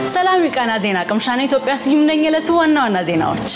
ሰላም የቃና ዜና ቅምሻና ኢትዮጵያ ስዩም ነኝ። የዕለቱ ዋና ዋና ዜናዎች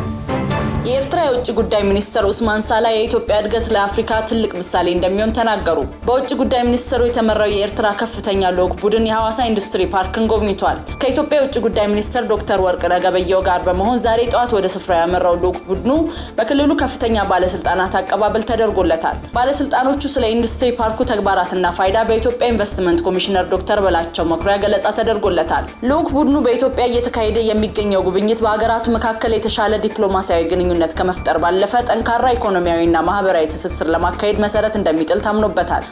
የኤርትራ የውጭ ጉዳይ ሚኒስትር ኡስማን ሳላ የኢትዮጵያ እድገት ለአፍሪካ ትልቅ ምሳሌ እንደሚሆን ተናገሩ። በውጭ ጉዳይ ሚኒስትሩ የተመራው የኤርትራ ከፍተኛ ልዑክ ቡድን የሐዋሳ ኢንዱስትሪ ፓርክን ጎብኝቷል። ከኢትዮጵያ የውጭ ጉዳይ ሚኒስትር ዶክተር ወርቅነህ ገበየሁ ጋር በመሆን ዛሬ ጠዋት ወደ ስፍራው ያመራው ልዑክ ቡድኑ በክልሉ ከፍተኛ ባለስልጣናት አቀባበል ተደርጎለታል። ባለስልጣኖቹ ስለ ኢንዱስትሪ ፓርኩ ተግባራትና ፋይዳ በኢትዮጵያ ኢንቨስትመንት ኮሚሽነር ዶክተር በላቸው መኩሪያ ገለጻ ተደርጎለታል። ልዑክ ቡድኑ በኢትዮጵያ እየተካሄደ የሚገኘው ጉብኝት በሀገራቱ መካከል የተሻለ ዲፕሎማሲያዊ ግንኙነት ግንኙነት ከመፍጠር ባለፈ ጠንካራ ኢኮኖሚያዊና ማህበራዊ ትስስር ለማካሄድ መሰረት እንደሚጥል ታምኖበታል።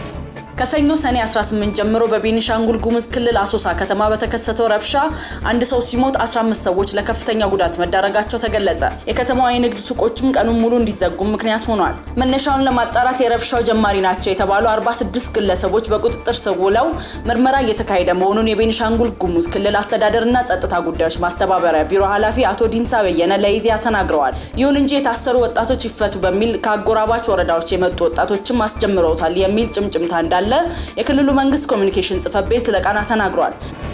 ከሰኞ ሰኔ 18 ጀምሮ በቤኒሻንጉል ጉሙዝ ክልል አሶሳ ከተማ በተከሰተው ረብሻ አንድ ሰው ሲሞት 15 ሰዎች ለከፍተኛ ጉዳት መዳረጋቸው ተገለጸ። የከተማዋ የንግድ ሱቆችም ቀኑን ሙሉ እንዲዘጉ ምክንያት ሆኗል። መነሻውን ለማጣራት የረብሻው ጀማሪ ናቸው የተባሉ 46 ግለሰቦች በቁጥጥር ስር ውለው ምርመራ እየተካሄደ መሆኑን የቤኒሻንጉል ጉሙዝ ክልል አስተዳደርና ጸጥታ ጉዳዮች ማስተባበሪያ ቢሮ ኃላፊ አቶ ዲንሳ በየነ ለኢዜአ ተናግረዋል። ይሁን እንጂ የታሰሩ ወጣቶች ይፈቱ በሚል ከአጎራባች ወረዳዎች የመጡ ወጣቶችም አስጀምረውታል የሚል ጭምጭምታ እንዳለ የክልሉ መንግስት ኮሚኒኬሽን ጽሕፈት ቤት ለቃና ተናግሯል።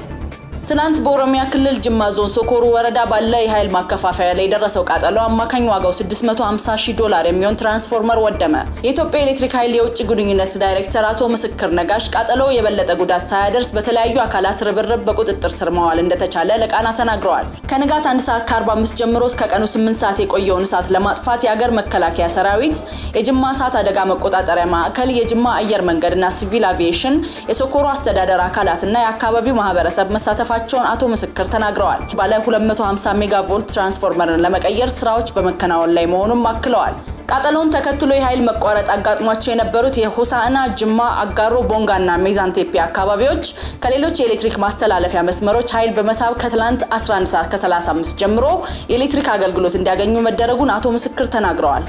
ትናንት በኦሮሚያ ክልል ጅማ ዞን ሶኮሩ ወረዳ ባለ የኃይል ማከፋፈያ ላይ የደረሰው ቃጠሎ አማካኝ ዋጋው 650 ሺህ ዶላር የሚሆን ትራንስፎርመር ወደመ። የኢትዮጵያ ኤሌክትሪክ ኃይል የውጭ ግንኙነት ዳይሬክተር አቶ ምስክር ነጋሽ ቃጠሎ የበለጠ ጉዳት ሳያደርስ በተለያዩ አካላት ርብርብ በቁጥጥር ስር መዋል እንደተቻለ ለቃና ተናግረዋል። ከንጋት 1 ሰዓት ከ45 ጀምሮ እስከ ቀኑ 8 ሰዓት የቆየውን እሳት ለማጥፋት የአገር መከላከያ ሰራዊት፣ የጅማ እሳት አደጋ መቆጣጠሪያ ማዕከል፣ የጅማ አየር መንገድና ሲቪል አቪዬሽን፣ የሶኮሩ አስተዳደር አካላትና የአካባቢው ማህበረሰብ መሳተፋቸው መሆናቸውን አቶ ምስክር ተናግረዋል። ባለ 250 ሜጋ ቮልት ትራንስፎርመርን ለመቀየር ስራዎች በመከናወን ላይ መሆኑን አክለዋል። ቃጠሎውን ተከትሎ የኃይል መቋረጥ አጋጥሟቸው የነበሩት የሆሳዕና፣ ጅማ፣ አጋሮ፣ ቦንጋና ሜዛን ቴፒ አካባቢዎች ከሌሎች የኤሌክትሪክ ማስተላለፊያ መስመሮች ኃይል በመሳብ ከትላንት 11 ሰዓት ከ35 ጀምሮ የኤሌክትሪክ አገልግሎት እንዲያገኙ መደረጉን አቶ ምስክር ተናግረዋል።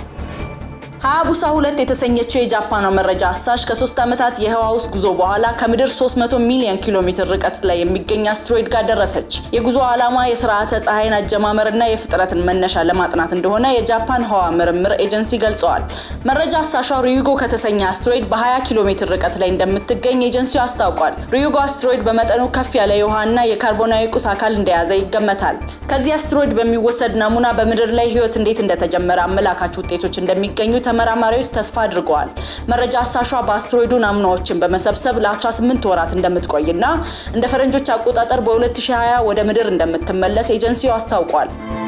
ሀያቡሳ ሁለት የተሰኘችው የጃፓኗ መረጃ አሳሽ ከሶስት ዓመታት የህዋ ውስጥ ጉዞ በኋላ ከምድር 300 ሚሊዮን ኪሎ ሜትር ርቀት ላይ የሚገኝ አስትሮይድ ጋር ደረሰች። የጉዞ ዓላማ የስርዓተ ፀሐይን አጀማመርና የፍጥረትን መነሻ ለማጥናት እንደሆነ የጃፓን ህዋ ምርምር ኤጀንሲ ገልጸዋል። መረጃ አሳሿ ሪዩጎ ከተሰኘ አስትሮይድ በ20 ኪሎ ሜትር ርቀት ላይ እንደምትገኝ ኤጀንሲው አስታውቋል። ሪዩጎ አስትሮይድ በመጠኑ ከፍ ያለ የውሃና የካርቦናዊ ቁስ አካል እንደያዘ ይገመታል። ከዚህ አስትሮይድ በሚወሰድ ናሙና በምድር ላይ ህይወት እንዴት እንደተጀመረ አመላካች ውጤቶች እንደሚገኙ ተመራማሪዎች ተስፋ አድርገዋል። መረጃ አሳሿ በአስትሮይዱ ናሙናዎችን በመሰብሰብ ለ18 ወራት እንደምትቆይና እንደ ፈረንጆች አቆጣጠር በ2020 ወደ ምድር እንደምትመለስ ኤጀንሲው አስታውቋል።